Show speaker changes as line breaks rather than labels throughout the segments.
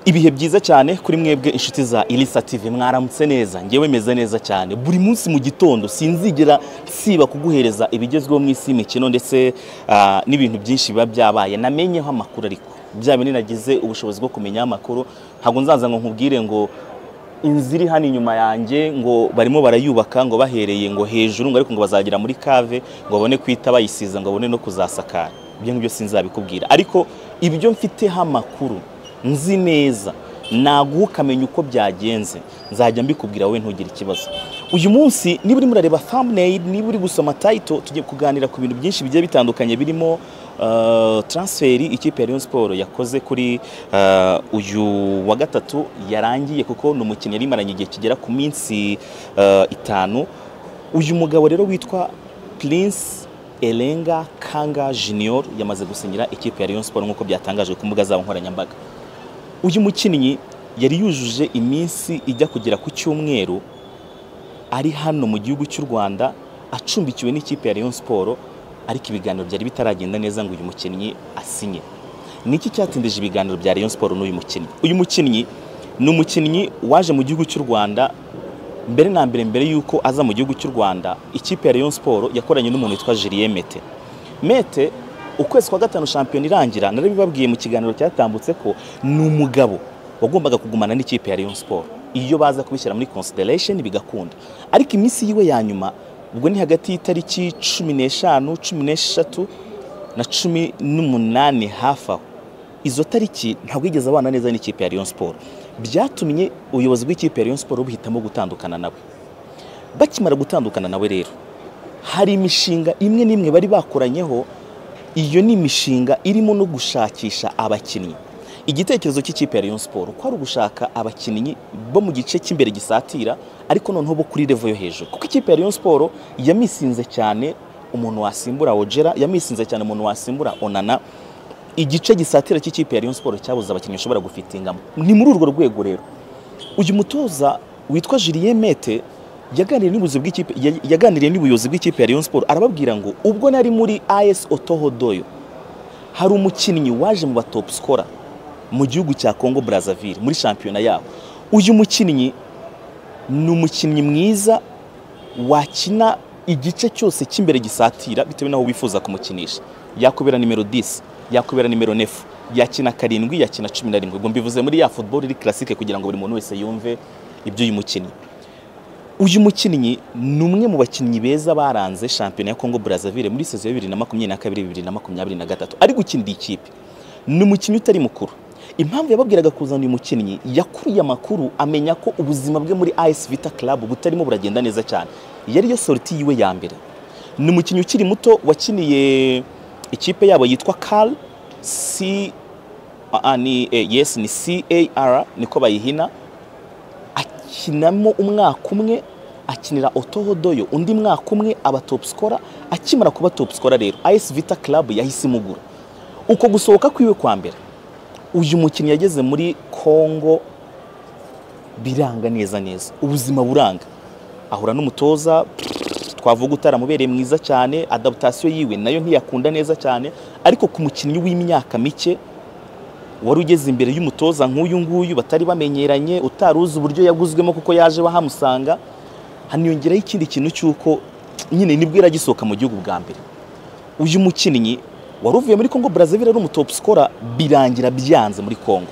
ibihe byiza cyane kuri mwebwe inshuti za Elisa TV mwaramutse neza ngewe meze neza cyane buri munsi mu gitondo sinzigera siba kuguhereza ibigezweho mu isi imikino ndetse ah, n'ibintu byinshi biba byabaye namenyeho amakuru ariko bya bindi nagize ubushobozi bwo kumenya amakuru ntabwo nzaza ngo nkubwire ngo inzu iri hano inyuma yanjye ngo barimo barayubaka ngo bahereye ngo hejuru ngo ariko ngo bazagera muri kave ngo babone kwita bayisiza ngo babone no kuzasakara ibyo ngibyo sinzabikubwira ariko ibyo mfiteho amakuru nzi neza naguha ukamenya uko byagenze nzajya mbikubwira wowe ntugire ikibazo uyu munsi niba urimo urareba thumbnail niba uri gusoma title tugiye kuganira ku bintu byinshi bigiye bitandukanye birimo uh, transferi ikipe ya Rayon Sport yakoze kuri uh, uyu wa gatatu yarangiye kuko ni umukinnyi yari imaranye igihe kigera ku minsi uh, itanu uyu mugabo rero witwa Prince Elenga Kanga Junior yamaze gusinyira ikipe ya Rayon Sport nk'uko byatangajwe ku mbuga zabo nkoranyambaga uyu mukinnyi yari yujuje iminsi ijya kugera ku cyumweru ari hano mu gihugu cy'u Rwanda acumbikiwe n'ikipe ya Rayon Sport ariko ibiganiro byari bitaragenda neza ngo uyu mukinnyi asinye niki cyatindije ibiganiro bya Rayon Sport n'uyu mukinnyi uyu mukinnyi ni umukinnyi waje mu gihugu cy'u Rwanda mbere na mbere mbere y'uko aza mu gihugu cy'u Rwanda ikipe ya Rayon Sport yakoranye n'umuntu witwa Julien Mete Mete ukwezi kwa gatanu shampiyona irangira narabibabwiye mu kiganiro cyatambutse ko ni umugabo wagombaga kugumana n'ikipe ya Rayon Sport iyo baza kubishyira muri consideration bigakunda ariko iminsi yiwe ya nyuma ubwo ni hagati y'itariki cumi n'eshanu cumi n'eshatu na cumi n'umunani hafi aho izo tariki ntabwo yigeze abana neza n'ikipe ya Rayon Sport byatumye ubuyobozi bw'ikipe ya Rayon Sport buhitamo gutandukana nawe bakimara gutandukana nawe rero hari imishinga imwe n'imwe bari bakoranyeho iyo ni imishinga irimo no gushakisha abakinnyi igitekerezo cy'ikipe ya Rayon Sport ko ari ugushaka abakinnyi bo mu gice cy'imbere gisatira ariko noneho bo kuri level yo hejuru kuko ikipe ya Rayon Sport yamisinze cyane umuntu wasimbura Ojera yamisinze cyane umuntu wasimbura Onana igice gisatira cy'ikipe ya Rayon Sport cyabuze abakinnyi bashobora gufitingamo ni muri urwo rwego rero uyu mutoza witwa Julien Mete yaganiriye n'ubuyobozi bw'ikipe ya- yaganiriye n'ubuyobozi bw'ikipe ya Rayon Sport arababwira ngo ubwo nari muri AS Otohodoyo hari umukinnyi waje mu batop scorer mu gihugu cya Congo Brazzaville muri shampiyona yabo uyu mukinnyi ni umukinnyi mwiza wakina igice cyose cy'imbere gisatira bitewe n'aho wifuza kumukinisha yakubera nimero 10 yakubera nimero 9 yakina karindwi yakina cumi na rimwe ubwo mbivuze muri ya football iri classique kugira ngo buri muntu wese yumve iby'uyu mukinnyi uyu mukinnyi ni umwe mu bakinnyi beza baranze shampiyona ya Congo Brazzaville muri sezo ya bibiri na makumyabiri na kabiri bibiri na makumyabiri na gatatu ari gukinira ikipe ni umukinnyi utari mukuru impamvu yababwiraga kuzana uyu mukinnyi yakuriye amakuru amenya ko ubuzima bwe muri AS Vita Club butarimo buragenda neza cyane yari yo sorti yiwe ya mbere ni umukinnyi ukiri muto wakiniye ikipe yabo yitwa Cal C ah, ah, ni eh, yes ni CAR niko bayihina akinamo umwaka umwe akinira otohodoyo undi mwaka umwe aba top scorer akimara kuba top scorer rero AS Vita Club yahise imugura uko gusohoka kwiwe kwa mbere uyu mukinnyi yageze muri Congo biranga neza neza ubuzima buranga ahura n'umutoza twavuga utaramubereye mwiza cyane adaptation yiwe nayo ntiyakunda neza cyane ariko ku mukinnyi w'imyaka mike wari ugeze imbere y'umutoza nk'uyu nguyu batari bamenyeranye utaruzi uburyo yaguzwemo kuko yaje bahamusanga haniyongeraho ikindi kintu cy'uko nyine nibwo iragisohoka mu gihugu bwa mbere uyu mukinnyi wari uvuye muri Congo Brazzaville ari umutopu sikora birangira byanze muri Congo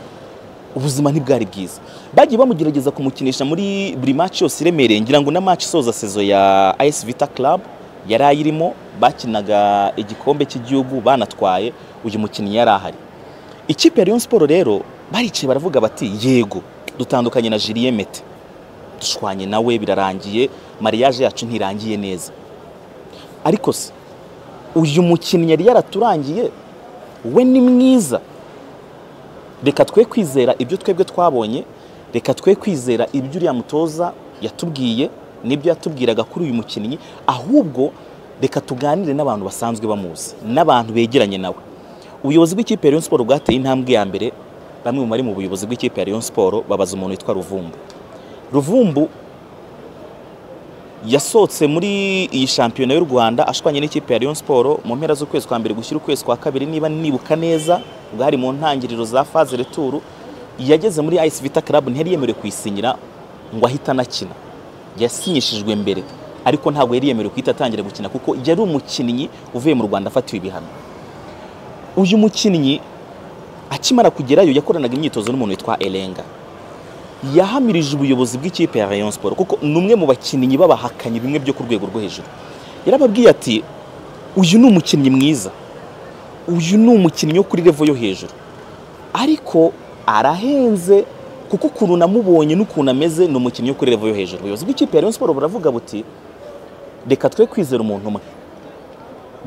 ubuzima ntibwari bwiza bagiye bamugerageza kumukinisha muri buri match yose iremereye ngira ngo na match isoza sezo ya AS Vita Club yari ayirimo bakinaga igikombe cy'igihugu banatwaye uyu mukinnyi yari ahari ikipe ya Rayon Sport rero baricaye baravuga bati yego dutandukanye na Julien Mete dushwanye nawe birarangiye mariage yacu ntirangiye neza ariko se uyu mukinnyi yari yaraturangiye we ni mwiza reka twe kwizera ibyo twebwe twabonye reka twe kwizera ibyo uriya mutoza yatubwiye n'ibyo yatubwiraga kuri uyu mukinnyi ahubwo reka tuganire n'abantu basanzwe bamuzi n'abantu begeranye nawe ubuyobozi bw'ikipe ya Rayon Sport bwateye intambwe ya mbere bamwe mu bari mu buyobozi bw'ikipe ya Rayon Sport babaza umuntu witwa Ruvumbu Ruvumbu yasohotse muri iyi shampiyona y'u Rwanda ashwanye n'ikipe ya Rayon Sport mu mpera z'ukwezi kwa mbere gushyira ukwezi kwa kabiri niba nibuka neza bwari mu ntangiriro za phase retour yageze muri Ice Vita Club ntiyari yemerewe kuyisinyira ngo ahite anakina yasinyishijwe mbere ariko ntabwo yari yemerewe kuhita atangira gukina kuko yari umukinnyi uvuye mu Rwanda afatiwe ibihano uyu mukinnyi akimara kugerayo yakoranaga imyitozo n'umuntu witwa Elenga yahamirije ubuyobozi bw'ikipe ya Rayon Sport kuko ni umwe mu bakinnyi babahakanye bimwe byo ku rwego rwo hejuru yarababwiye ati uyu ni umukinnyi mwiza uyu ni umukinnyi wo kuri revo yo hejuru ariko arahenze kuko ukuntu namubonye n'ukuntu ameze ni umukinnyi wo kuri revo yo hejuru ubuyobozi bw'ikipe ya Rayon Sport buravuga buti reka twe kwizera umuntu umwe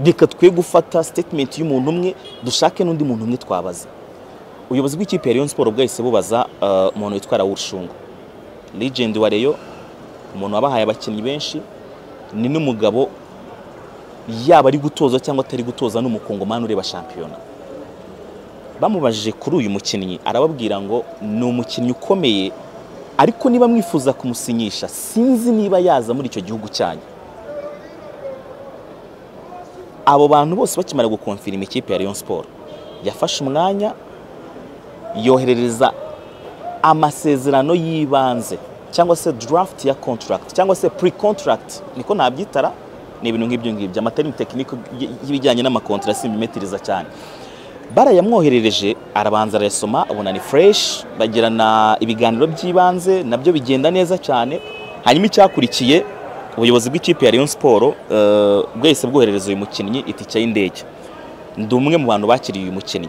reka twe gufata statement y'umuntu umwe dushake n'undi muntu umwe twabaza ubuyobozi bw'ikipe ya Rayon Sport bwahise bubaza uh, umuntu witwa Raoul Shungu legend wa Rayon umuntu wabahaye abakinnyi benshi ni n'umugabo yaba ari gutoza cyangwa atari gutoza n'umukongomani ureba shampiyona bamubajije kuri uyu mukinnyi arababwira ngo ni umukinnyi ukomeye ariko niba mwifuza kumusinyisha sinzi niba yaza muri icyo gihugu cyanyu abo bantu bose bakimara gukonfirima ikipe ya Rayon Sport yafashe umwanya yoherereza amasezerano y'ibanze cyangwa se draft ya contract cyangwa se pre contract niko nabyitara ni ibintu nk'ibyo ngibyo amaterimi tekinike y'ibijyanye n'amakontara simbimetiriza cyane barayamwoherereje arabanza arayasoma abona ni fresh bagirana ibiganiro by'ibanze nabyo bigenda neza cyane hanyuma icyakurikiye ubuyobozi bw'ikipe ya Rayon Sport eh, bwahise bwoherereza uyu mukinnyi itike y'indege ndi umwe mu bantu bakiriye uyu mukinnyi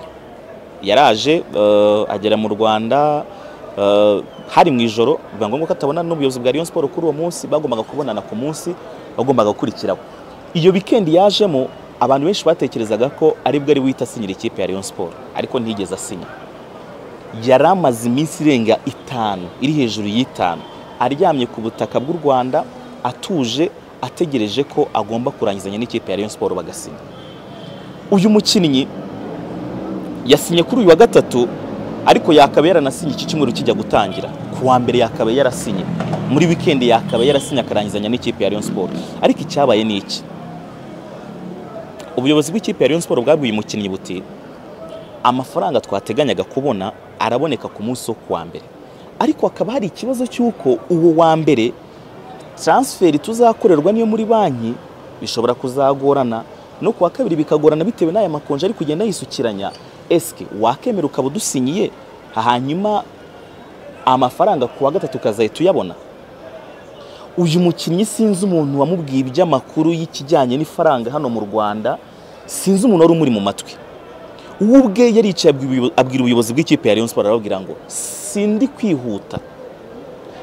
yaraje eh, agera mu Rwanda eh, hari mu ijoro biba ngombwa ko atabona n'ubuyobozi bwa Rayon Sport kuri uwo munsi bagombaga kubonana ku munsi bagombaga gukurikiraho iyo wikendi yajemo abantu benshi batekerezaga ko aribwo ari wita asinyira ikipe ya Rayon Sport ariko ntiyigeze asinya yari amaze iminsi irenga itanu iri hejuru y'itanu aryamye ku butaka bw'u Rwanda atuje ategereje ko agomba kurangizanya n'ikipe ya Rayon Sport bagasinya uyu mukinnyi yasinye kuri uyu wa gatatu ariko yakaba yaranasinye iki cyumweru kijya gutangira ku wa mbere yakaba yarasinye muri wikendi yakaba yarasinye akarangizanya n'ikipe ya Rayon Sport ariko icyabaye ni iki ubuyobozi bw'ikipe ya Rayon Sport bwabwiye umukinnyi buti amafaranga twateganyaga kubona araboneka ku munsi wo ku wa mbere ariko hakaba hari ikibazo cy'uko uwo wa mbere transferi tuzakorerwa niyo muri banki bishobora kuzagorana no ku wa kabiri bikagorana bitewe n'aya makonje ari kugenda yisukiranya esike wakemera ukaba udusinyiye hanyuma amafaranga ku wa gatatu ukazahita uyabona uyu mukinnyi sinzi umuntu wamubwiye iby'amakuru y'ikijyanye n'ifaranga hano mu rwanda sinzi umuntu wari umuri mu matwi we ubwe yaricaye abwira ubuyobo- abwira ubuyobozi bw'ikipe ya Rayon Sport arababwira ngo sindi kwihuta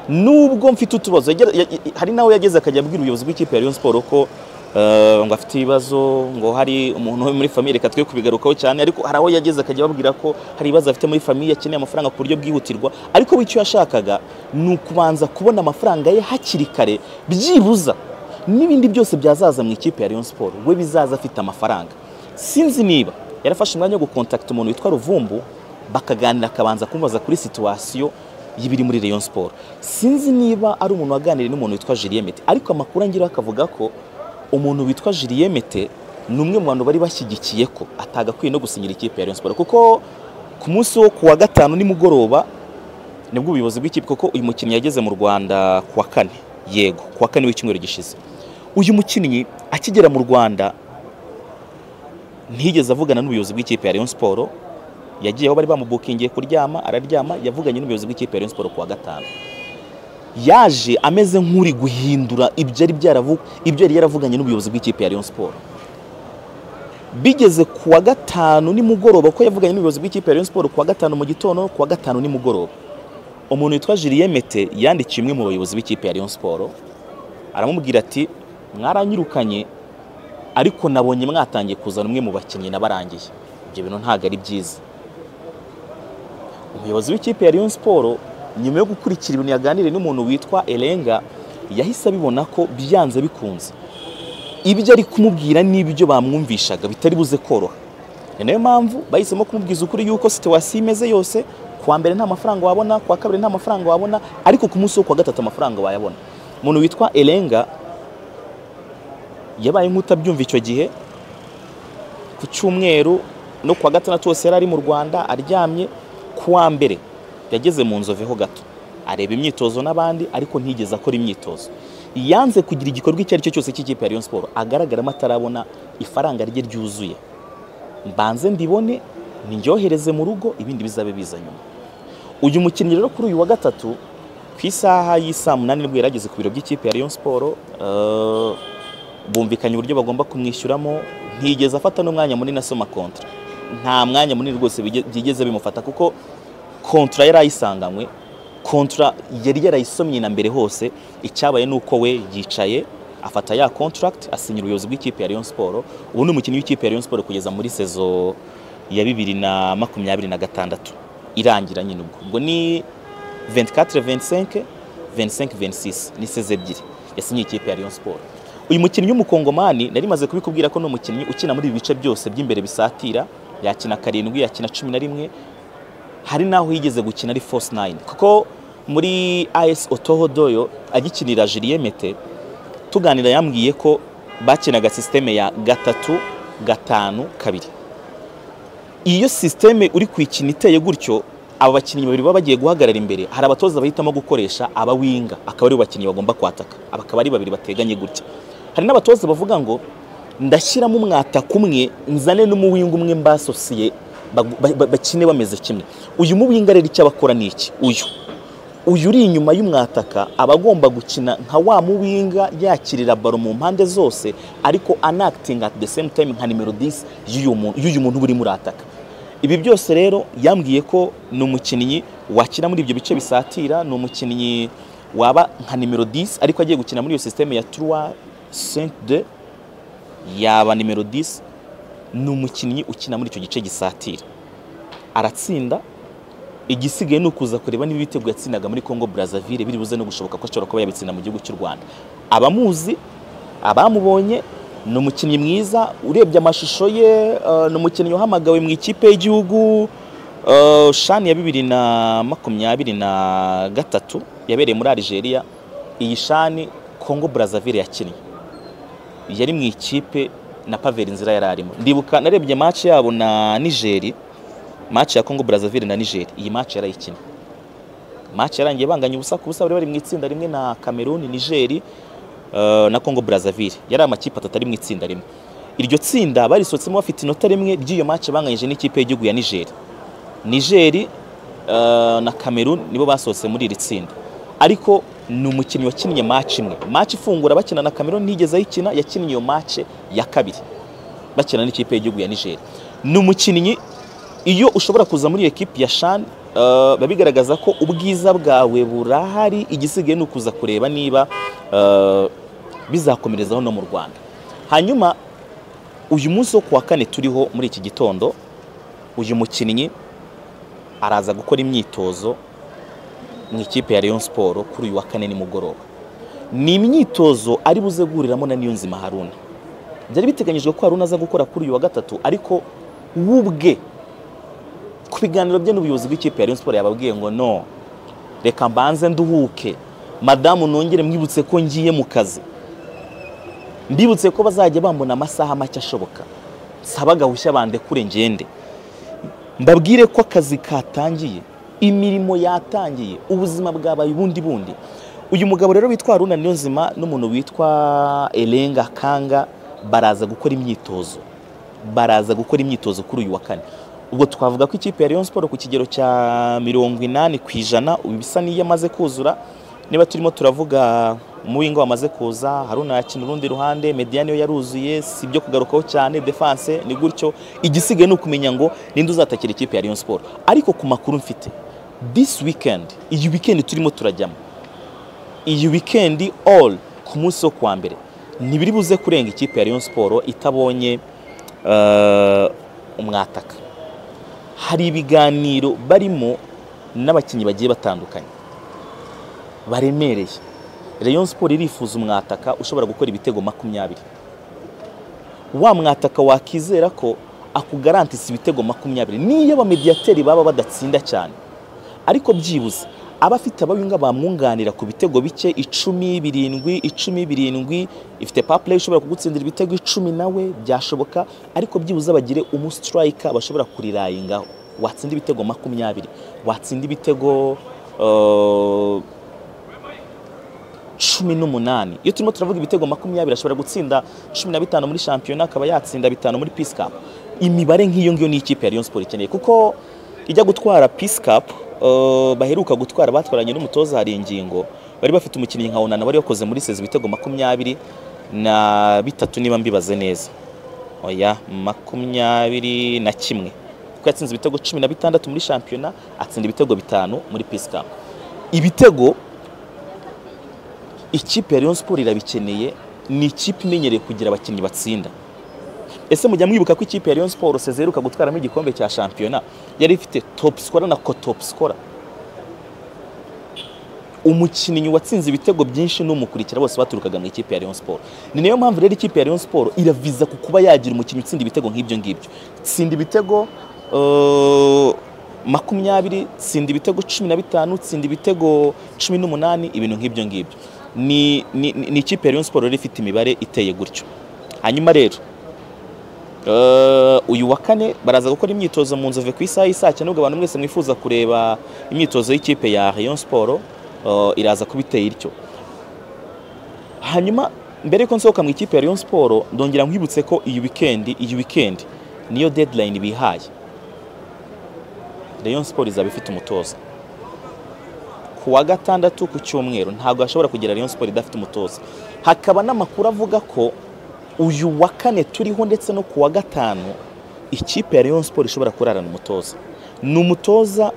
nubwo mfite utubazo yagera- ya- ya- hari nawe yageze akajya abwira ubuyobozi bw'ikipe ya Rayon Sport ko eh, ngo afite ibibazo ngo hari umuntu wo muri famiye reka twe kubigarukaho cyane ariko hari aho yageze akajya ababwira ko hari ibibazo afite muri famiye akeneye amafaranga ku buryo bwihutirwa ariko we icyo yashakaga ni ukubanza kubona amafaranga ye hakiri kare byibuza n'ibindi byose byazaza mu ikipe ya Rayon Sport we bizaza afite amafaranga sinzi niba yarafashe umwanya wo gukontakita umuntu witwa Ruvumbu bakaganira akabanza kumubaza kuri situwasiyo y'ibiri muri Rayon Sport sinzi niba ari umuntu waganiriye n'umuntu witwa Julien Mete ariko amakuru angiraho akavuga ko umuntu witwa Julien Mete ni umwe mu bantu bari bashyigikiye ko atagakwiye no gusinyira ikipe ya Rayon Sport kuko ku munsi wo ku wa gatanu nimugoroba nibwo ubuyobozi bw'ikipe kuko uyu mukinnyi yageze mu Rwanda ku wa kane yego ku wa kane w'icyumweru gishize uyu mukinnyi akigera mu Rwanda ntiyigeze avugana n'ubuyobozi bw'ikipe ya Rayon Sport yagiye aho bari bamubukingiye kuryama araryama yavuganye n'ubuyobozi bw'ikipe ya Rayon Sport ku wa gatanu yaje ameze nk'uri guhindura ibyo yari byaravu- ibyo yari yaravuganye n'ubuyobozi bw'ikipe ya Rayon Sport bigeze ku wa gatanu nimugoroba ko yavuganye n'ubuyobozi bw'ikipe ya Rayon Sport ku wa gatanu mu gitondo ku wa gatanu nimugoroba umuntu witwa Julien Mete yandikiye umwe mu bayobozi b'ikipe ya Rayon Sport aramubwira ati mwaranyirukanye ariko nabonye mwatangiye kuzana umwe mu bakinnyi nabarangiye ibyo bintu ntabwo ari byiza umuyobozi w'ikipe ya Rayon Sport nyuma yo gukurikira ibintu yaganiriye n'umuntu witwa Elenga yahise abibona ko byanze bikunze ibyo ari kumubwira n'ibyo bamwumvishaga bitari buze koroha ni nayo mpamvu bahisemo kumubwiza ukuri yuko situwasiyo imeze yose ku wa mbere nta mafaranga wabona ku wa kabiri nta mafaranga wabona ariko ku munsi wo ku wa gatatu amafaranga wayabona umuntu witwa Elenga yabaye nk'utabyumva icyo gihe ku cyumweru no ku wa gatandatu wose yari ari mu rwanda aryamye ku wa mbere yageze mu nzoveho gato areba imyitozo n'abandi ariko ntigeze akora imyitozo yanze kugira igikorwa icyo ari cyo cyose cy'ikipe ya Rayon Sports agaragaramo atarabona ifaranga rye ryuzuye mbanze mbibone ndyohereze mu rugo ibindi bizabe biza nyuma uyu mukinnyi rero kuri uyu wa gatatu ku isaha y'isaa munani nibwo yari ageze ku biro by'ikipe ya Rayon Sports eh, bumvikanye uburyo bagomba kumwishyuramo ntigeze afata n'umwanya munini asoma kontra nta mwanya munini rwose bige- byigeze bimufata kuko kontra yari ayisanganywe kontra yari yarayisomye na mbere hose icyabaye ni uko we yicaye afata ya contract asinya ubuyobozi bw'ikipe ya Rayon Sports ubu ni umukinnyi w'ikipe ya Rayon Sports kugeza muri sezo ya bibiri na makumyabiri na gatandatu irangira nyine ubwo ubwo ni 24 25 25 26 ni seze ebyiri yasinyiye ikipe ya Rayon Sports uyu mukinnyi w'umukongomani nari maze kubikubwira ko ni umukinnyi ukina muri ibi bice byose by'imbere bisatira yakina karindwi yakina cumi na rimwe hari n'aho yigeze gukina ari force nine kuko muri AS Otoho Doyo agikinira Julien Mete tuganira yambwiye ko bakinaga systeme ya gatatu gatanu kabiri iyo sisiteme uri kuyikina iteye gutyo aba bakinnyi babiri baba bagiye guhagarara imbere hari abatoza bahitamo gukoresha abawinga akaba ari bo bakinnyi bagomba kwataka aba akaba ari babiri bateganye gutya hari n'abatoza bavuga ngo ndashyiramo umwataka umwe nzane n'umuwinga umwe mbasosiye bagu- ba- ba- bakine bameze kimwe uyu muwinga rero icyo abakora ni iki uyu uyu uri inyuma y'umwataka aba agomba gukina nka wa muwinga yakirira baro mu mpande zose ariko anacting at the same time nka nimero 10 y'uyu muntu- y'uyu muntu uba urimo urataka ibi byose rero yambwiye ko ni umukinnyi wakina muri ibyo bice bisatira ni umukinnyi waba nka nimero 10 ariko agiye gukina muri iyo systeme ya 3 5 2 yaba nimero 10 ni umukinnyi ukina muri icyo gice gisatira aratsinda igisigaye ni ukuza kureba niba ibitego yatsinaga muri Congo Brazzaville biri buze no gushoboka ko ashobora kuba yabitsinda mu gihugu cy'u Rwanda abamuzi abamubonye ni umukinnyi mwiza urebye amashusho ye eh, ni umukinnyi wahamagawe mu ikipe y'igihugu eh, shani ya bibiri na makumyabiri na gatatu yabereye muri Algeria iyi shani Congo Brazzaville yakinnye yari mu ikipe na Pavel Nzira yari arimo ndibuka narebye match yabo na Niger match ya Congo Brazzaville na Niger iyi match yarayikina match yarangiye banganya ubusa ku busa bari bari mu itsinda rimwe na Cameroon Niger eh, na Congo Brazzaville yari amakipe atatu ari mu itsinda rimwe iryo tsinda barisotsemo bafite inota rimwe ry'iyo match banganyije n'ikipe y'igihugu ya Niger Niger eh, na Cameroon nibo basohotse muri iri tsinda ariko ni umukinnyi wakinnye match imwe match ifungura bakina na Cameroon ntiyigeze ayikina yakinnye iyo match ya kabiri bakina n'ikipe y'igihugu ya Niger ni umukinnyi iyo ushobora kuza muri iyo ekipi ya Shan biba bigaragaza ko ubwiza bwawe burahari igisigaye ni ukuza kureba niba eh, bizakomerezaho no mu Rwanda hanyuma uyu munsi wo kuwa kane turiho muri iki gitondo uyu mukinnyi araza gukora imyitozo mu ikipe ya Rayon Sports kuri uyu wa kane nimugoroba ni imyitozo ari buze guhuriramo na Niyonzima Haruna byari biteganyijwe ko Haruna aza gukora kuri uyu wa gatatu ariko we ubwe ku biganiro bye n'ubuyobozi bw'ikipe ya Rayon Sports yababwiye ngo no reka mbanze nduhuke madamu nongere mwibutse ko ngiye mu kazi mbibutse ko bazajya bambona amasaha make ashoboka nsaba gahushya bandekure ngende mbabwire ko akazi katangiye imirimo yatangiye ubuzima bwabaye ubundi bundi uyu mugabo rero witwa Haruna Niyonzima n'umuntu witwa Elenga Kanga baraza gukora imyitozo baraza gukora imyitozo kuri uyu wa kane ubwo twavuga ko ikipe ya Rayon Sports ku kigero cya mirongo inani ku ijana ubu bisa n'iyo amaze kuzura niba turimo turavuga umuwinga wamaze kuza haruna yakina urundi ruhande mediya niyo yaruzuye si ibyo kugarukaho cyane defanse ni gutyo igisigaye ni ukumenya ngo ninde uzatakira ikipe ya Rayon Sports ariko ku makuru mfite this weekend iyi weekend turimo turajyamo iyi weekend all ku munsi wo kuwa mbere ntibiri buze kurenga ikipe ya Rayon Sports itabonye eh, umwataka hari ibiganiro barimo n'abakinnyi bagiye batandukanye baremereye Rayon Sports irifuza umwataka ushobora gukora ibitego makumyabiri wa mwataka wakizera ko akugarantisa ibitego makumyabiri niyo abamediyateri baba badatsinda cyane ariko byibuze aba afite abawinga bamwunganira ku bitego bike icumi birindwi icumi birindwi ifite papure ishobora kugutsindira ibitego icumi nawe byashoboka ariko byibuze bagire umusitirayika bashobora kurirayingaho watsinda ibitego makumyabiri watsinda ibitego eh, cumi n'umunani iyo turimo turavuga ibitego makumyabiri ashobora gutsinda cumi na bitanu muri shampiyona akaba yatsinda bitanu muri peace cup imibare nk'iyo ngiyo ni ikipe ya Rayon Sport ikeneye kuko ijya gutwara peace cup eh, baheruka gutwara batwaranye n'umutoza hari ingingo bari bafite umukinnyi nka Onana wari wakoze muri sezi ibitego makumyabiri na bitatu niba mbibaze neza oya makumyabiri na kimwe kuko yatsinze ibitego cumi na bitandatu muri shampiyona atsinda ibitego bitanu muri peace cup ibitego ikipe ya Rayon Sport irabikeneye ni ikipe imenyereye kugira abakinnyi batsinda ese mujya mwibuka ko ikipe ya Rayon Sport seze iheruka gutwaramo igikombe cya shampiyona yari ifite top scorer na co top scorer umukinnyi watsinze ibitego byinshi n'umukurikira bose baturukaga mu ikipe ya Rayon Sport ni nayo mpamvu rero ikipe ya Rayon Sport iraviza ku kuba yagira umukinnyi utsinda ibitego nk'ibyo ngibyo tsinda ibitego eh, makumyabiri tsinda ibitego cumi na bitanu tsinda ibitego cumi n'umunani ibintu nk'ibyo ngibyo ni, ni, ni ni ikipe ya Rayon Sport rero ifite imibare iteye gutyo hanyuma rero Eh, uyu wa kane baraza gukora imyitozo mu nzove ku isaha y'isaa cyenda nubwo abantu mwese mwifuza kureba imyitozo y'ikipe ya Rayon Sport eh, iraza kuba iteye ityo hanyuma mbere yuko nsohoka mu ikipe ya Rayon Sport ndongera nkwibutse ko iyi weekend iyi weekend niyo deadline bihaye Rayon Sport izaba ifite umutoza ku wa gatandatu ku cyumweru ntabwo hashobora kugera Rayon Sport idafite umutoza hakaba n'amakuru avuga ko uyu wa kane turiho ndetse no ku wa gatanu ikipe ya Rayon Sport ishobora kurarana umutoza ni umutoza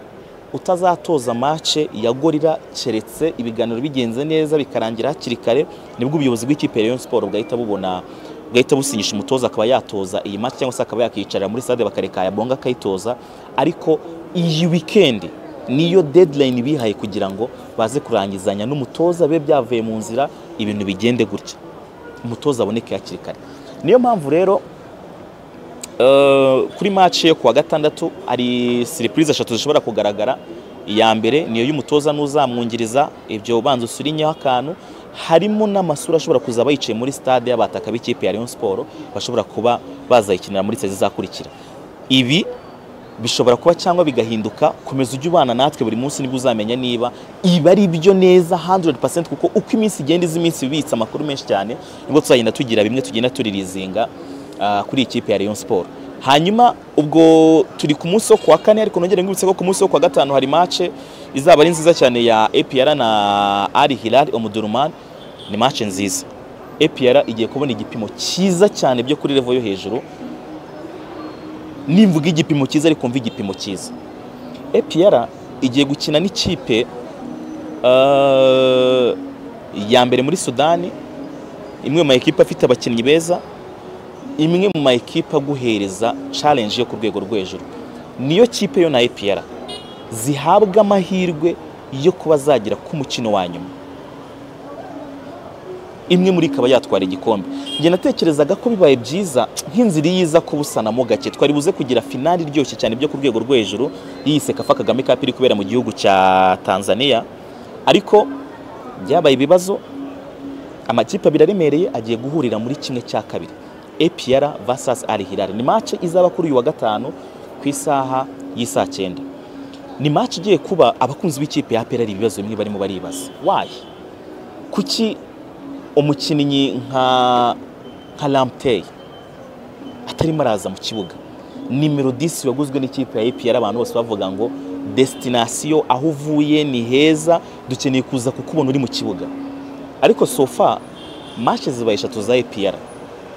utazatoza mace ya gorira keretse ibiganiro bigenze neza bikarangira hakiri kare nibwo ubuyobozi bw'ikipe ya Rayon Sport bwahita bubona bwahita businyisha umutoza akaba yatoza iyi match cyangwa se akaba yakiyicarira muri stade bakareka yabonga akayitoza ariko iyi weekend niyo deadline bihaye kugira ngo baze kurangizanya n'umutoza bibe byavuye mu nzira ibintu bigende gutya umutoza aboneke hakiri kare niyo mpamvu rero eh, kuri match yo kuwa gatandatu hari surprise eshatu zishobora kugaragara iya mbere niyo y'umutoza n'uzamwungiriza ibyo ubanza usurinyeho akantu harimo n'amasura ashobora kuzaba yicaye muri stade y'abataka b'ikipe ya Rayon Sport bashobora kuba bazayikinira muri sezi izakurikira ibi bishobora kuba cyangwa bigahinduka komeza ujye ubana natwe buri munsi nibwo uzamenya niba ibi ari byo neza 100% kuko uko iminsi igenda izi minsi bibitse amakuru menshi cyane nibwo tuzagenda tugira bimwe tugenda turirizinga ah, kuri ikipe ya Rayon Sport hanyuma ubwo turi ku munsi wo kuwa kane ariko nongere ngibutse ko ku munsi wo kuwa gatanu hari match izaba ari nziza cyane ya APR na Al Hilal Omdurman ni match nziza APR igiye kubona igipimo cyiza cyane byo kuri level yo hejuru nimvuga igipimo cyiza ariko mva igipimo cyiza APR igiye gukina n'ikipe eh, ya mbere muri Sudani imwe mu makipe afite abakinnyi beza imwe mu makipe aguhereza challenge yo ku rwego rwo hejuru niyo kipe yo na APR zihabwa amahirwe yo kuba zagera ku mukino wa nyuma imwe muri ikaba yatwara igikombe njye natekerezaga ko bibaye byiza nk'inzira iyiza ko busanamo gake twari buze kugira finali iryoshye cyane byo ku rwego rwo hejuru yiyise kafa kagame cup iri kubera mu gihugu cya tanzania ariko byabaye ibibazo amakipe abiri aremereye agiye guhurira muri kimwe cya kabiri APR vs Al Hilal ni match izaba kuri uyu wa gatanu ku isaha y'isaa cyenda ni match igiye kuba abakunzi b'ikipe ya APR ari ibibazo bimwe barimo baribaza why kuki umukinnyi nka nka Lamptey atarimo araza mu kibuga nimero 10 waguzwe n'ikipe ya APR abantu bose bavuga ngo destination aho uvuye ni heza dukeneye kuza kukubona uri mu kibuga ariko sofa match zibaye eshatu za APR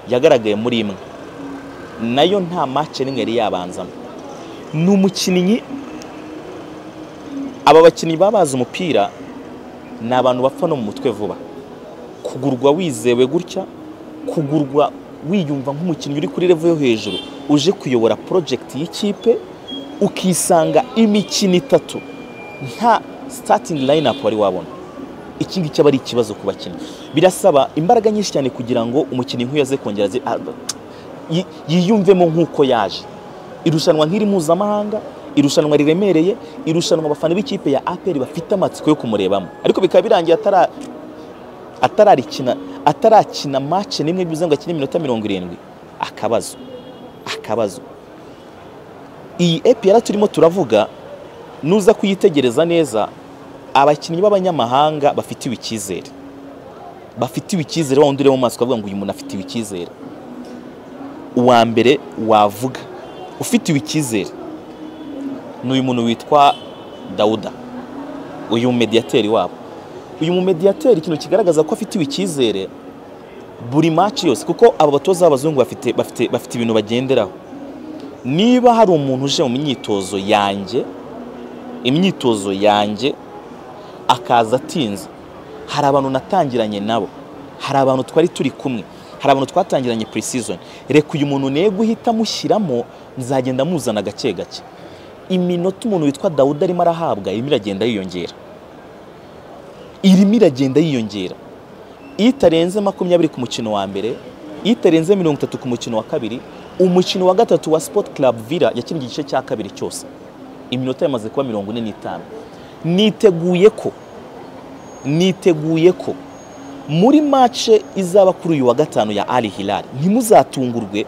yagaragaye muri imwe nayo nta match n'imwe yari yabanzamo ni umukinnyi aba bakinnyi baba bazi umupira ni abantu bapfa no mu mutwe vuba kugurwa wizewe gutya kugurwa wiyumva nk'umukinnyi uri kuri level yo hejuru uje kuyobora project y'ikipe ukisanga imikino itatu nta starting lineup wari wabona iki ngiki aba ari ikibazo ku bakinnyi birasaba imbaraga nyinshi cyane kugira ngo umukinnyi nk'uyu aze kongera aze- a- yi- yiyumvemo nk'uko yaje irushanwa nk'iri mpuzamahanga irushanwa riremereye irushanwa abafana b'ikipe ya aperi bafite amatsiko yo kumurebamo ariko bikaba birangiye atara atararikina atarakina match n'imwe bivuze ngo akine iminota mirongo irindwi akabazo akabazo iyi EPR turimo turavuga nuza kuyitegereza neza abakinnyi b'abanyamahanga bafitiwe icyizere bafitiwe icyizere wa wundi ureba mu maso ukavuga ngo uyu muntu afitiwe icyizere uwa mbere wavuga ufitiwe icyizere ni uyu muntu witwa dawuda uyu mediyateri wabo uyu mumediyateri ikintu kigaragaza ko afitiwe icyizere buri maci yose kuko aba batoza b'abazungu bafite bafite bafite ibintu bagenderaho niba hari umuntu uje mu myitozo yanjye imyitozo yanjye akaza atinze hari abantu natangiranye nabo hari abantu twari turi kumwe hari abantu twatangiranye pre-season reka uyu muntu nego uhita amushyiramo nzagenda amuzana gake gake iminota umuntu witwa dawuda arimo arahabwa irimo iragenda yiyongera irimo iragenda yiyongera itarenze makumyabiri ku mukino wa mbere itarenze mirongo itatu ku mukino wa kabiri umukino wa gatatu wa Sport Club Villa yakinnye igice cya kabiri cyose iminota yamaze kuba mirongo ine n'itanu niteguye ko niteguye ko muri mace izaba kuri uyu wa gatanu ya Ali Hilal ntimuzatungurwe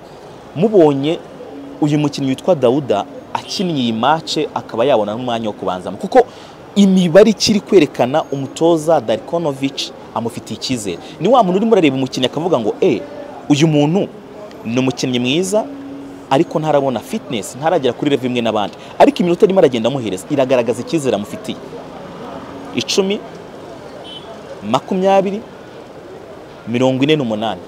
mubonye uyu mukinnyi witwa Dawuda akinnye iyi mace akaba yabona n'umwanya wo kubanzamo kuko imibare ikiri kwerekana umutoza Darkonovic amufitiye icyizere ni wa muntu urimo urareba umukinnyi akavuga ngo e uyu muntu ni umukinnyi mwiza ariko ntarabona fitinesi ntaragera kuri revo imwe n'abandi ariko iminota arimo aragenda amuhereza iragaragaza icyizere amufitiye icumi makumyabiri mirongo ine n'umunani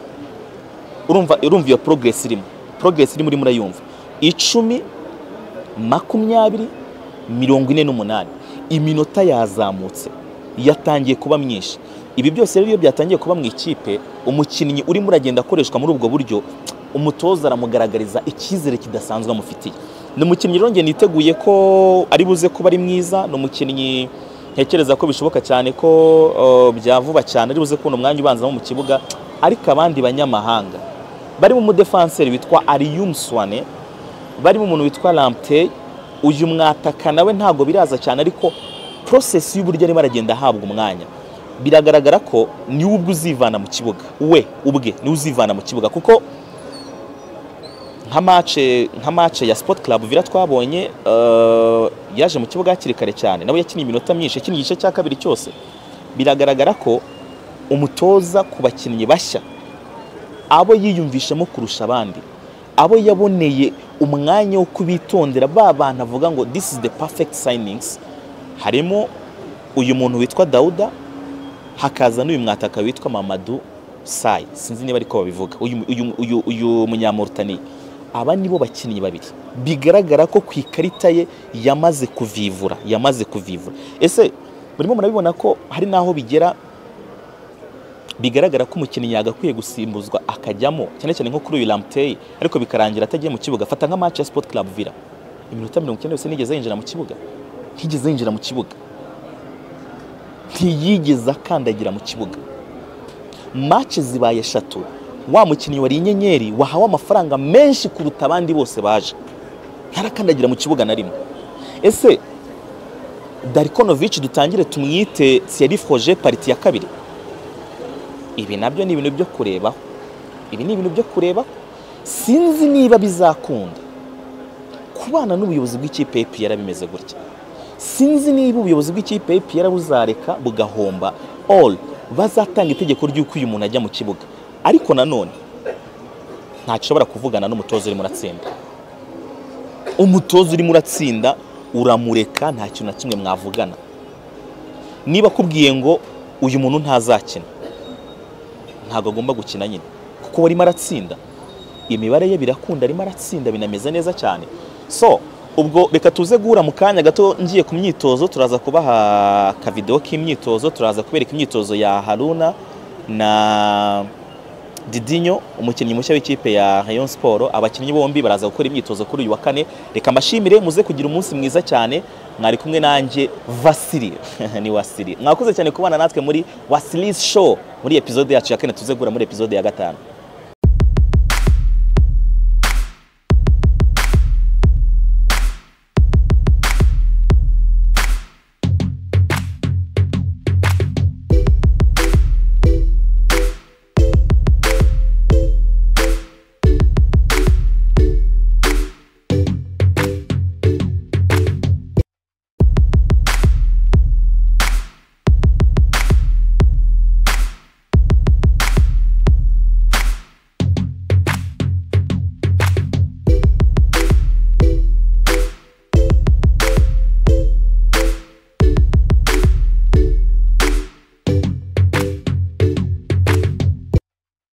urumva urumva iyo porogiresi irimo porogiresi irimo urimo urayumva icumi makumyabiri mirongo ine n'umunani iminota yazamutse yatangiye kuba myinshi ibi byose rero iyo byatangiye kuba mu ikipe umukinnyi urimo uragenda akoreshwa muri ubwo buryo umutoza aramugaragariza icyizere kidasanzwe amufitiye ni umukinnyi rero njye niteguye ko ari buze kuba ari mwiza ni umukinnyi ntekereza ko bishoboka cyane ko bya vuba cyane ari buze kubona umwanya ubanzamo mu kibuga ariko abandi banyamahanga barimo umudefanseri witwa ariyumuswane barimo umuntu witwa ramuteye uyu mwataka nawe ntabwo biraza cyane ariko porosesi y'uburyo arimo aragenda ahabwa umwanya biragaragara ko niwe ubwe uzivana mu kibuga we ubwe niwe uzivana mu kibuga kuko nka mace nka mace ya Sport Club Villa twabonye yaje mu kibuga hakiri kare cyane nawe yakinnye iminota myinshi yakinnye igice cya kabiri cyose biragaragara ko umutoza ku bakinnyi bashya abo yiyumvishamo kurusha abandi abo yaboneye umwanya wo kubitondera ba bantu avuga ngo this is the perfect signings harimo uyu muntu witwa Dawuda hakaza n'uyu mwataka witwa Mamadou Sai sinzi niba ariko babivuga uyu munyamurutaniya aba nibo bakinnyi babiri bigaragara ko ku ikarita ye yamaze kuvivura yamaze kuvivura ese murimo murabibona ko hari n'aho bigera bigaragara ko umukinnyi yagakwiye gusimbuzwa akajyamo cyane cyane nko kuri uyu ramuteye ariko bikarangira atagiye mu kibuga fata nka mace ya Sport Club Villa iminota mirongo icyenda yose nigeze yinjira mu kibuga ntigeze yinjira mu kibuga ntiyigeze akandagira mu kibuga mace zibaye eshatu wa mukinnyi wari inyenyeri wahawe amafaranga menshi kuruta abandi bose baje ntarakandagira mu kibuga na rimwe ese darikonovici dutangire tumwite siyarifoje pariti ya kabiri ibi nabyo ni ibintu byo kurebaho ibi ni ibintu byo kurebaho sinzi niba bizakunda kubana n'ubuyobozi bw'ikipe y'epiyara bimeze gutya sinzi niba ubuyobozi bw'ikipe y'ipiyara buzareka bugahomba all bazatanga itegeko ry'uko uyu muntu ajya mu kibuga ariko nanone ntashobora kuvugana n'umutoza urimo uratsinda umutoza urimo uratsinda uramureka nta kintu na kimwe mwavugana niba akubwiye ngo uyu muntu ntazakina ntabwo agomba gukina nyine kuko arimo aratsinda imibare ye birakunda arimo aratsinda binameze neza cyane so ubwo reka tuze guhura mu kanya gato ngiye ku myitozo turaza kubaha akavidewo k'imyitozo turaza kubereka imyitozo ya haruna na didinyo umukinnyi mushya w'ikipe ya rayon siporo abakinnyi bombi baraza gukora imyitozo kuri uyu wa kane reka mbashimire muze kugira umunsi mwiza cyane mwari kumwe nanjye vasiri ni wasiri mwakoze cyane kubana natwe muri wasirizi show muri epizode yacu ya kane tuze guhura muri epizode ya gatanu